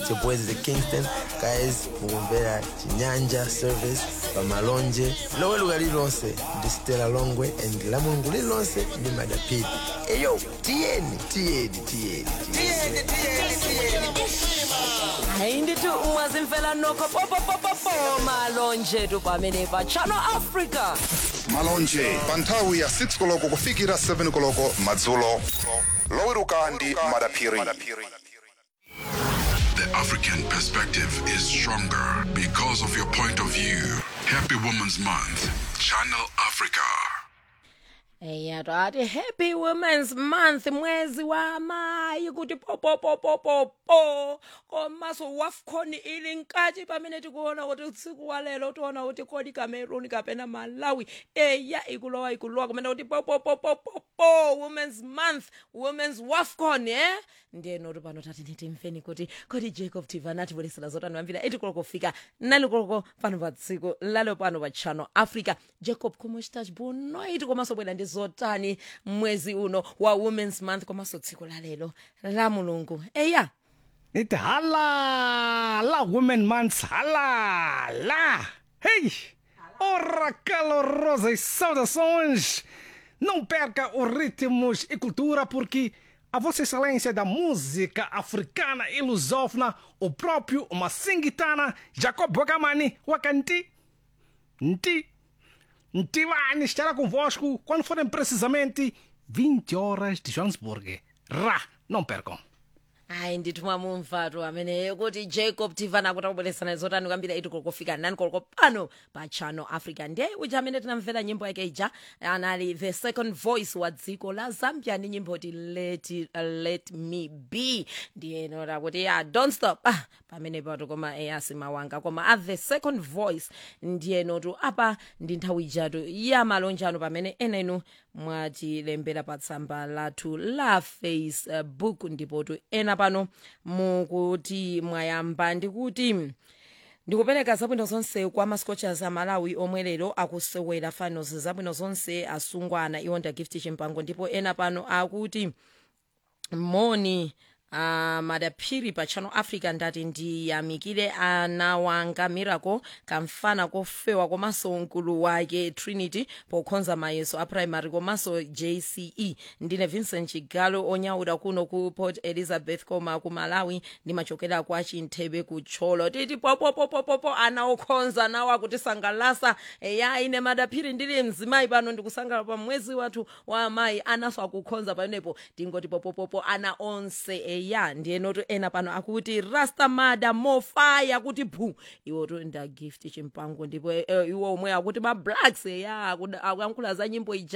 It's your boys the Kingston guys mukumvera chinyanja service pamalonje loweruka lililonse ndi stela longwe and la mulungu lililonse ndi madapidi eyo tiyeni tiyeni tiyeni tiyeni hayi ndithi ungazimfela nokho popopopopo malonje tu pamene pa channel africa malonje pa nthawi ya 6 koloko kufikira 7 koloko madzulo loweruka ndi madaphiri The African perspective is stronger because of your point of view. Happy Women's Month. Channel Africa. eya twati happy women's month mwezi wa mayi kuti popopopopopo komanso wafcon ili nkati pamene tikuona kuti usiku wa lero tiona kuti kodi cameroon kapena malawi eya ikulowa ikulowa kumene kuti popopopopopo women's month women's wafcon eh ndiyeno kuti pano tati nitimveni kuti kodi jacob tivana atibweresera zotani mambira etikoloko kufika nalikoloko pano pa tsiku lalo pano pa channel africa jacob kumuchitachi bunoiti komanso bwera ndi zotani mwezi uno wa women's month komanso tsiku la lero la mulungu eya Ite hala la Women Month hala lá. Hey! Ora calorosas saudações! Não perca os ritmos e cultura porque a Vossa Excelência da Música Africana e Lusófona, o próprio Massingitana Jacob Wagamani Wakanti Nti Ntivani estará convosco quando forem precisamente 20 horas de Johannesburg. Ra! Não percam! hayi ndithu mwamumvatu amene kuti jacob tivana kuti akubweresana zotani kwambira iti kolokofika nani koloko pano pa channel africa ndiye uja amene tinamvera nyimbo yake ija anali the second voice wa dziko la zambia ndi nyimbo ti let, uh, let me be ndiye nota kuti ya don't stop ah, pamene pato koma eyasi mawanga koma a the second voice ndiye notu apa ndi nthawi ijatu ya malonjano pamene ena inu mwatilembera pa tsamba lathu la facebook ndipotu ena pano mukuti mwayamba ndikuti ndikupereka zabwino zonse kwa mascochers amalawi omwe lero akusewera finals zabwino zonse asungwana iwo nda gift chimpango ndipo ena pano akuti moni uh, madaphiri pa channel africa ndati ndiyamikire ana wanga miracle kamfana kofewa komanso mkulu wake trinity pokhonza mayeso a primary komanso jce ndine vincent chigalo onyaula kuno ku port elizabeth koma ku malawi ndimachokera kwa chinthebe kutcholo titi popopopopopo ana okhonza nawo akutisangalasa eya ine madaphiri ndili mzimayi pano ndikusangalala pa mwezi wathu wa amayi anaso akukhonza pamenepo tingoti popopopo ana onse eya ndiyenotu ena pano akuti rastamada mofaya kuti bhu iwotu nda gift chimpango ndipo eh, iwo omwe akuti ma blacks eya akuyankhula za nyimbo ija